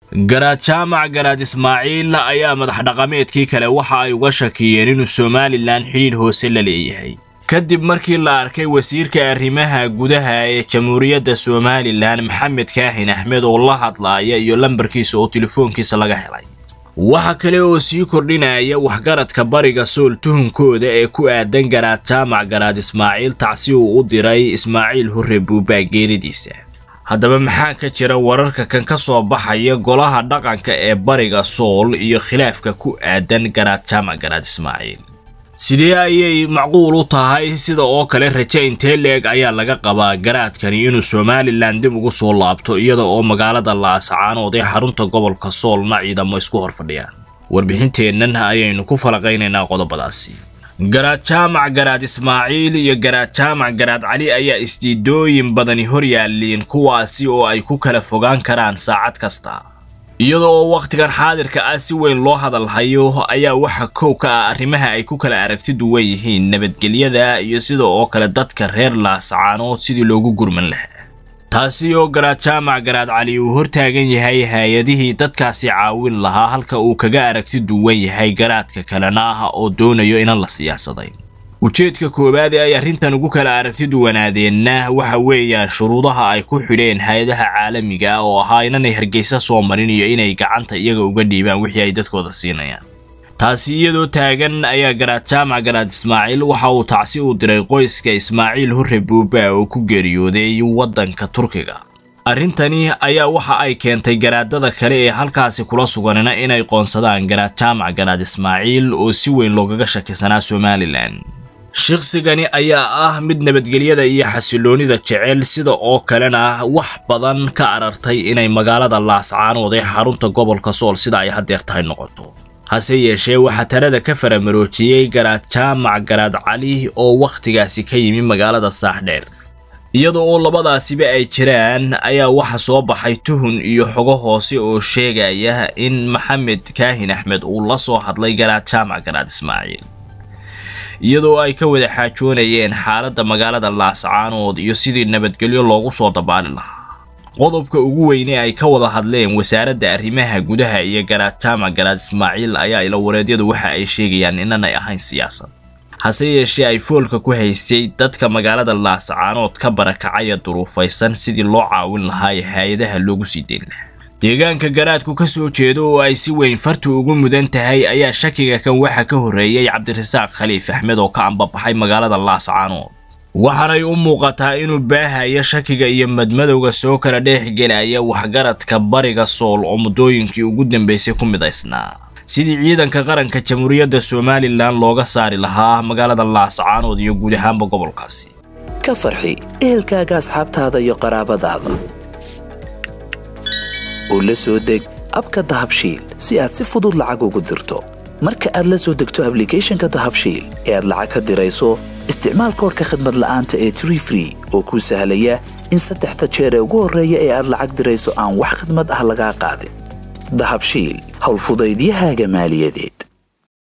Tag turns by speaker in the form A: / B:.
A: garaad jaamac garaad ismaaciil ayaa madax dhaqameedkii kale waxa ay uga shakiyeen inuu somalilan xidhiidh hoose la leeyahay kadib markii la arkay wasiirka arrimaha gudaha ee jamhuuriyadda somalilan maxamed kaahin axmed oo la hadlaaya iyo lambarkiisa oo telefoonkiisa laga helay waxa kale oo sii kordhinaya waxgaradka bariga sool tuhunkooda ee ku aadan garaad jaamac garaad ismaaciil tacsi uu u diray ismaaciil hurre buubaa geeridiisa haddaba maxaa ka jira wararka kan ka soo baxaya golaha dhaqanka ee bariga sool iyo khilaafka ku aadan garaad jaamac garaad ismaaciil sidee ayay macquul u tahay sida oo kale raje intee leeg ayaa laga qabaa garaadkani inuu somalilan dib ugu soo laabto iyada oo magaalada laascaanood ee xarunta gobolka soolna ciidamo isku hor fadhiyaan warbixinteennan ayaynu ku falaqaynaynaa qodobadaasi garaad jaamac garaad ismaaciil iyo garaad jaamac garaad cali ayaa isdiidooyin badani hor yaalliin kuwaasi oo ay ku kala fogaan karaan saacad kasta iyada oo wakhtigan xaadirka ah si weyn loo hadalhayo ayaa waxa kow ka ah arrimaha ay ku kala aragti duwan yihiin nabadgelyada iyo sida oo kale dadka reer laascaanood sidii loogu gurman lahaa taasi oo garaad jaamac garaad cali uu hortaagan yahay hay-adihii dadkaasi caawin lahaa halka uu kaga aragti duwan yahay garaadka kalena ah oo doonayo inan la siyaasadayn ujeedka koowaad ee ay arrintan ugu kala aragti duwanaadeenna waxa weeyaan shuruudaha ay ku xidheen hay-adaha caalamiga ah oo ahaa inanay hargeysa soo marin iyo inay gacanta iyaga uga dhiibaan wixii ay dadkooda siinayaan taasi iyadoo taagan ayaa garaad jaamac garaad ismaaciil waxa uu tacsi u diray qoyska ismaaciil hurre buuba oo ku geeriyooday waddanka turkiga arrintani ayaa waxa ay keentay garaadada kale ee halkaasi kula suganina inay qoonsadaan garaad jaamac garaad ismaaciil oo si weyn loogaga shakisanaa somalilan shaqsigani ayaa ah mid nabadgelyada iyo xasiloonida jecel sida oo kalena wax badan ka arartay inay magaalada laascaanood ee xarunta gobolka sool sida ay haddeer tahay noqoto hase yeeshee waxaa tarada ka faramaroojiyey garaad jaamac garaad cali oo wakhtigaasi ka yimi magaalada saaxdheer iyada oo labadaasiba ay jiraan ayaa waxa soo baxay tuhun iyo xogo hoose oo sheegaya in maxamed kaahin axmed uu la soo hadlay garaad jaamac garaad ismaaciil iyadoo ay ka wada xaajoonayeen xaaladda magaalada laascaanood iyo sidii nabadgelyo loogu soo dabaali lahaa qodobka ugu weyne ay ka wada hadleen wasaaradda arrimaha gudaha iyo garaad jaamac garaad ismaaciil ayaa ilawareedyadu waxa ay sheegayaan inanay ahayn siyaasad hase yeeshee ay foolka ku haysay dadka magaalada laascaanood ka barakacaya duruufaysan sidii loo caawin lahaa ee hay-adaha loogu sii dayn lahaa deegaanka garaadku ka soo jeedo oo ay si weyn fartu ugu mudan tahay ayaa shakiga kan waxa ka horreeyey cabdirasaaq khaliif axmed oo ka ambabaxay magaalada laascaanood waxaanay u muuqataa inuu baahaya shakiga iyo madmadowga soo kala dheexgelaya waxgaradka bariga sool oo muddooyinkii ugu dambeysay ku midaysnaa sidii ciidanka qaranka jamhuuriyadda somalilan looga saari lahaa magaalada laascaanood iyo guud ahaanba gobolkaasi
B: ka farxi ehelkaaga asxaabtaada iyo qaraabadaada oo la soo deg abka dahabshiil si aad si fudud lacag ugu dirto marka aad la soo degto ablicathonka dahabshiil ee aad lacag ka dirayso isticmaal koorka khadmad la'aanta ee tree free oo kuu sahlaya in saddexda jeer ee ugu horreeya ee aad lacag dirayso aan wax khadmad ah lagaa qaadin dahabshiil howlfudaydiyahaaga maaliyadeed